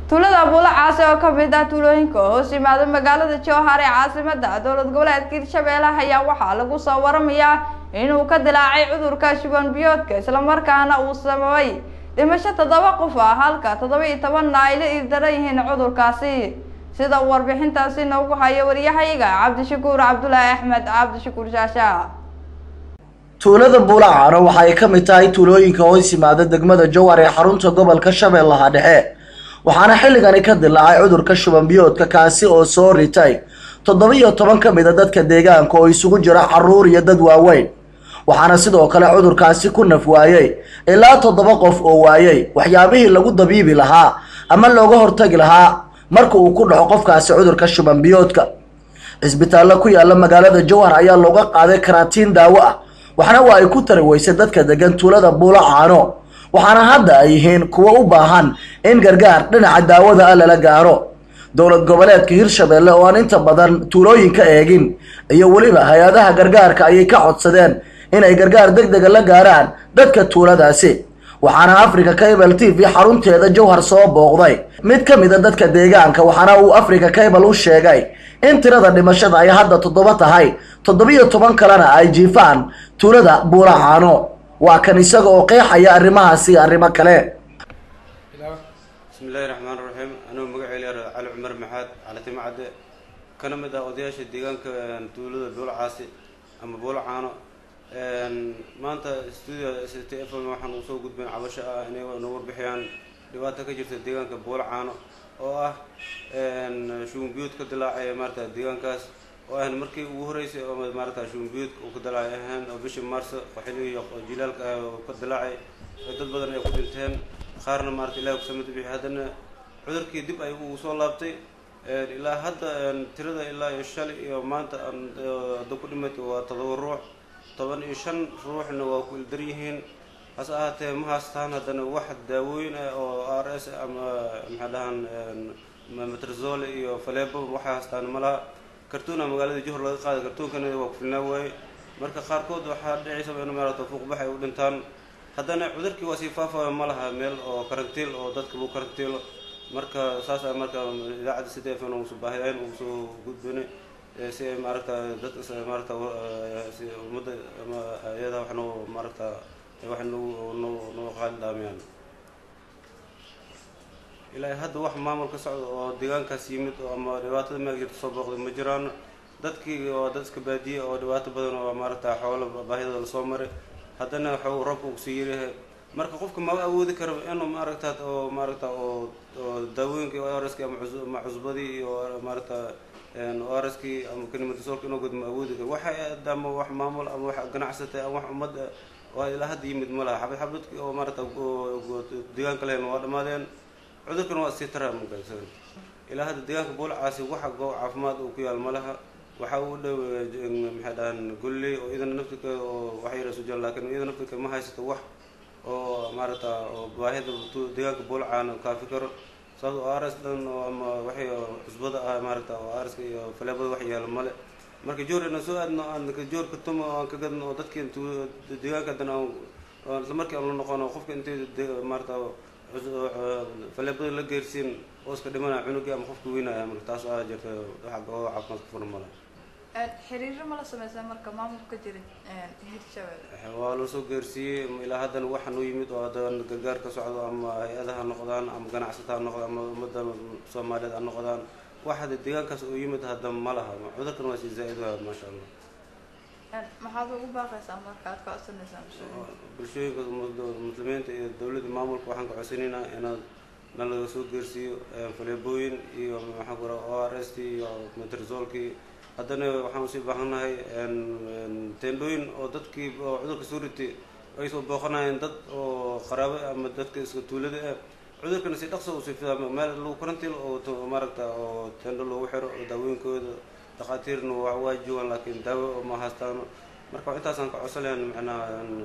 tuulada buulo caasi oo kamid ah tuulooyinka hoos yimaada magaalada jowhar ee caasimada dowlad goboleedka hirshabeelle ayaa waxaa lagu soo waramayaa inuu ka dilaacay cudurka shuban biyoodka islamarkaana uu sababay dhimasho toddoba qof ah halka toddoba iyo tobanna ay la iirdaran yihiin cudurkaasi sida uu warbixintaasi noogu hayo waryahayaga cabdishakuur cabdulaahi axmed cabdishakuur shaasha tuulada buulacaano waxa ay ka mid tahay tuulooyinka hoos yimaada degmada jowhar ee xarunta gobolka shabeellaha dhexe waxaana xilligani ka dilaacay cudurka shuban biyoodka kaasi oo soo ritay toddoba iyo toban ka mid a dadka deegaanka oo isugu jira caruur iyo dad waaweyn waxaana sidoo kale cudurkaasi ku naf waayey ilaa toddoba qof oo waayey waxyaabihii lagu dabiibi lahaa ama looga hortagi lahaa marka uu ku dhaco qofkaasi cudurka shuban biyoodka cisbitaallo ku yaala magaalada jowhar ayaa looga qaaday karaatiin daawo ah waxna waa ay ku tari weysay dadka degan tuulada buulo caano waxaana hadda ay yihiin kuwo u baahan in gargaar dhinaca daawada ah lala gaaro dowlad goboleedka hirshabeelle oo aan inta badan tuulooyinka eegin iyo weliba hay-adaha gargaarka ayay ka codsadeen inay gargaar deg dega la gaaraan dadka tuuladaasi waxaana africa cable t v xarunteeda jowhar soo booqday mid ka mid a dadka deegaanka waxaana uu africa cable u sheegay in tirada dhimashada ay hadda toddoba tahay toddobiyo toban kalena ay jiifaan tuulada buulacaano waa kan isaga oo qeexaya arrimahaasi arrimo kale bismi illaahi raxmaan raxiim anugu magaceyla cali cumar maxaad calatimo cadde kana mid ah odayaasha deegaanka tuulada buulo caasi ama buulo caano maanta studio s t f m waxaan usoo gudbayn cabasho ah inay noo warbixiyaan dhibaato ka jirta deegaanka buulo caano oo ah shuunbiyuud ka dilaacay maarata deegaankaas oo ahan markii ugu horeysay oo maarata shuunbiyuudka uu ka dilaacay ahaan oo bishii maarso xilligii jilaalka ah oo ka dilaacay oo dad badan ay ku dhinteen qaarna maarata ilahi kusamid bixi haddana cudurkii dib ay uu soo laabtay ilaa hadda tirada ilaa iyo shalay iyo maanta hadda ku dhimatay waa todoba ruux toban iyo shan ruuxna waa ku ildar yihiin hase ahaatee ma haastaan haddana wax daawooyin ah oo r s ama maxaa dhahaan metrazole iyo falebo waxay haastaan ma laha kartuuna magaalada juhur laga qaaday kartuunkana waa ku filnaa waaye marka qaarkood waxaa dhicaysaba in maarata fuuqbax ay u dhintaan haddana cudurkii waa sii faafaya ma laha meel oo karantiil oo dadka lagu karantiilo marka saas a marka idaacadda sida f n usu baahiyayn ugu soo gudbinay si ay maaragta dadka maarata si ummadda ama iyada wax noo maaragta wax noo noo noo qaali dhaamiyaan ilaa hadda wax maamul ka socda oo deegaankaas yimid oo ama dhibaatada meel jirta soo booqday ma jiraan dadkii oo dad iska baadiye oo dhibaato badan oo maaragta xoolo baahidooda lasoo maray haddana waxuu roobka uu kusii yaryahay marka qofka ma awoodi karo inuu maaragta oo maaragta oo oo daawooyinkii orski ama ama cusbadii iyo maaragta orskii ama kanimatisooka inuu gud ma awoodi karo waxa ama wax maamul ama wax ganacsatay ama wax ummadda oo ilaa hadda yimid ma laha xabad xabadkii oo maaragta deegaanka lehen waa dhammaadeen cudurkana waa sii taraa magasan ilaa hadda deegaanka buulcaasi waxa goob caafimaad uu ku yaal ma laha waxa uu dhow maxay dhahaan golley oo iyadana naftirkeeda oo wax yara sujan laakiin iyada naftirkeeda ma haysato wax oo maaragta oo baahida deegaanka buulcaana kaafi karo sababto o rs dhan oo ama waxay cusbada ah maaragta oo arska iyo faleebada wax yaalo male marka joor inaan soo aadno aan joor ka tumo aan ka gadno oo dadkii deegaanka haddana aan isla markii aan la noqono qofka intay maaragta faleebada la geersiin oo iska dhimanaya cunugii ama qofka weynaya marka taas aa jirta waxa gooba caafimaad ka furan male xiriiro ma la sameysa marka maamulka jira hirshabelle waa loo soo geersiiyey ilaa haddana waxa noo yimid oo haddana gargaar ka socdo ama hay-adaha noqdaan ama ganacsata ha noqdaan ama ummadda soomaaliyeed ha noqdaan wax hadda deegaankaas oo yimid hadda ma laha cudurkan waa sii zaa-id waa maasha allah maxaad ugu baaqaysaa marka aad ka codsanaysaa bulshooyinka muslimiinta iyo dowladda maamulka waxaan ka codsanaynaa inaad na laga soo geersiiyo faleebooyin iyo maxaa ku raa o r s t iyo metrazolkii haddana waxaan usii baahannahay teendhooyin oo dadkii oo cudurka soo ritay ay soo booqanayeen dad oo qaraabo ama dadka iska tuulada ah cudurkana si dhaqso usii fidaa meel lagu karantiil oo maaragta oo teendho loogu xiro oo daawooyinkooda dhakhaatiirna waa joogaan laakiin daawo ma haastaano marka intaasaan ka codsan lahayn macnaha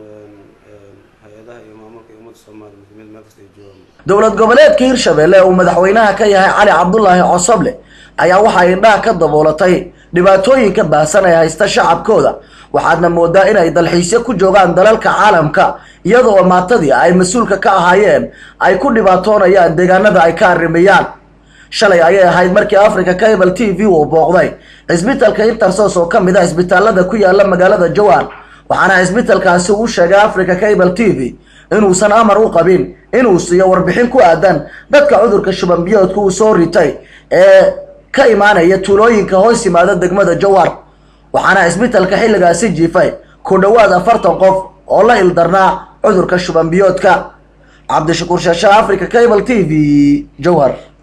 hay-adaha iyo maamulka iyo ummadda soomaaliya muslimiinta meel kasta ay joogaan dowlad goboleedka hirshabeelle uu madaxweynaha ka yahay cali cabdulaahi cosoble ayaa waxay indhaha ka daboolatay dhibaatooyinka baahsan ee haysta shacabkooda waxaadna moodaa inay dalxiisyo ku joogaan dalalka caalamka iyadoo maatadii ay mas-uulka ka ahaayeen ay ku dhibaatoonayaan deegaanada ay ka arrimayaan shalay ayay ahayd markii africa cable t v uu booqday cisbitalka intersos oo ka mid ah cisbitaalada ku yaala magaalada jowhar waxaana cisbitalkaasi uu sheegay africa cable t v inuusan amar u qabin inuu siiyo warbixin ku aadan dadka cudurka shuban biyoodka uu soo ritay ee ka imaanaya tuulooyinka hoos yimaada degmada jowhar waxaana cisbitalka xilligaasi jiifay ku dhowaad afartan qof oo la ildarnaa cudurka shuban biyoodka cabdishakuur shaasha africa cable t v jowhar